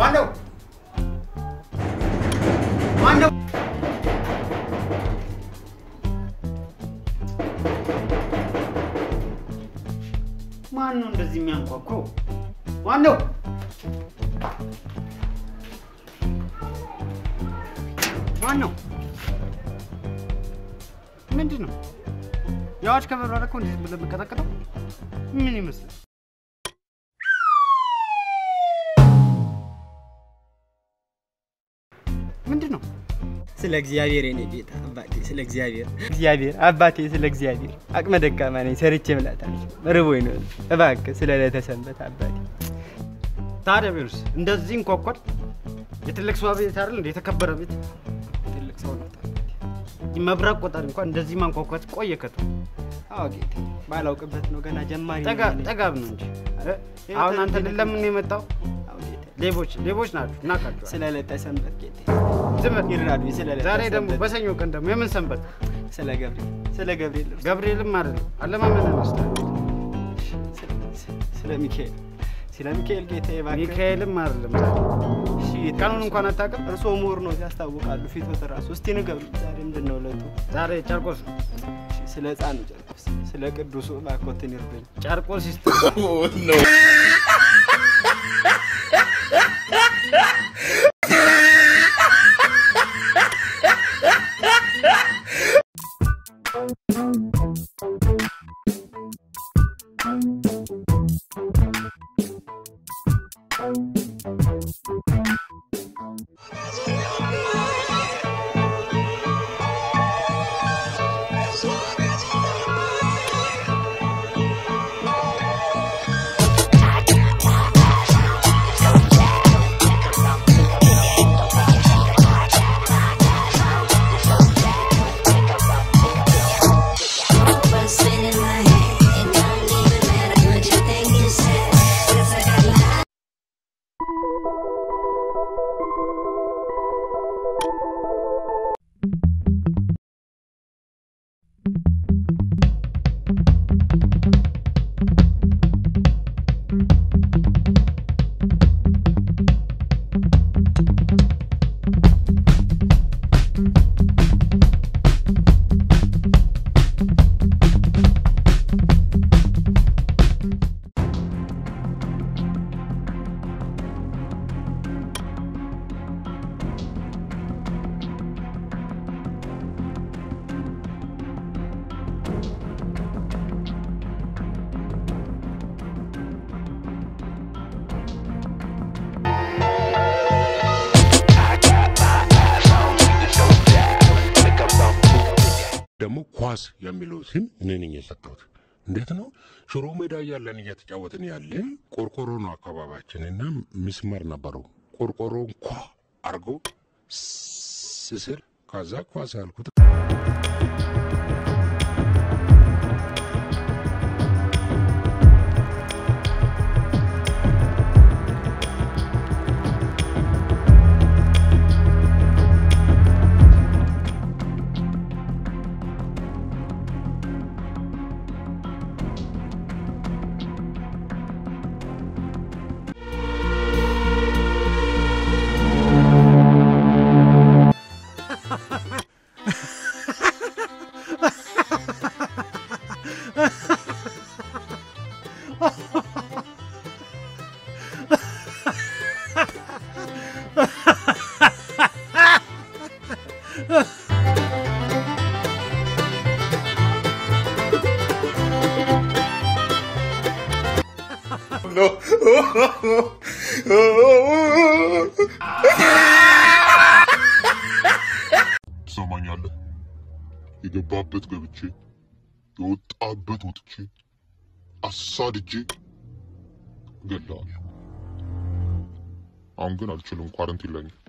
ማነው? ማነው? ማን ነው እንደዚህ የሚያንኳኳው? ማነው? ማን ነው? ምንድን ነው? የአዋጅ ከበራ እኮ እንዴት ብለህ የምቀጠቅጠው ምን ይመስላል? ምንድን ነው? ስለ እግዚአብሔር የኔ ጌታ አባቴ፣ ስለ እግዚአብሔር እግዚአብሔር አባቴ፣ ስለ እግዚአብሔር አቅመ ደካማ ነኝ፣ ሰርቼ እብላታለሁ። ርቦኝ ነው። እባክህ ስለ ዕለተ ሰንበት አባቴ። ታዲያ ቢሆንስ እንደዚህ እንኳኳል? የትልቅ ሰው ቤት አይደል እንደ የተከበረ ቤት ትልቅ ሰው ነው አባቴ። መብረቅ ቆጣሪ እንኳን እንደዚህ ማንኳኳት ቆየ ከቱ አዎ ጌታ፣ ባላውቅበት ነው ገና ጀማሪ ነኝ ጠጋ- እኔ። ጠጋብ ነው እንጂ እ? አሁን አንተ ለምን ነው የመጣው? አዎ ጌታ፣ ሌቦች ሌቦች ናችሁ፣ እናውቃችኋል። ስለ ዕለተ ሰንበት ጌታ ዝም በል። ይራዱኝ። ስለ ዕለተ ዛሬ ደግሞ ሰንበት፣ በሰኞ ቀን ደግሞ የምን ሰንበት? ስለ ገብርኤል ስለ ገብርኤል እርሱ፣ ገብርኤልም አይደለም አለማመን መስላል። ስለ- ስለ ሚካኤል ስለ ሚካኤል ጌታ እባክህ። ሚካኤልም አይደለም ዛሬ። እሺ ጌታ፣ ቀኑን እንኳን አታውቅም። እርስዎ ምሁር ነው ያስታውቃሉ። ፊት ራሱ እስቲ ንገሩኝ፣ ዛሬ ምንድን ነው ዕለቱ? ዛሬ ጨርቆስ ነው። እሺ፣ ስለ ሕፃኑ ጨርቆስ ስለ ቅዱሱ እባክዎትን ይርዱኝ። ጨርቆስ ይስጥ What's in my head? It don't even matter what you think you said. 'Cause I got lies. ደግሞ ኳስ የሚለው ስም እኔ ነኝ የሰጠሁት። እንዴት ነው? ሽሮ ሜዳ እያለን እየተጫወትን ያለ ቆርቆሮ ነው አካባቢያችን እና ምስመር ነበረው። ቆርቆሮን ኳ አርጎ ስስል ከዛ ኳስ ያልኩት ትሰማኛለህ? የገባበት ገብቼ የወጣበት ወጥቼ አሳድጄ እገድልሃለሁ። አሁን ግን አልችልም፣ ኳረንቲን ላይ ነኝ።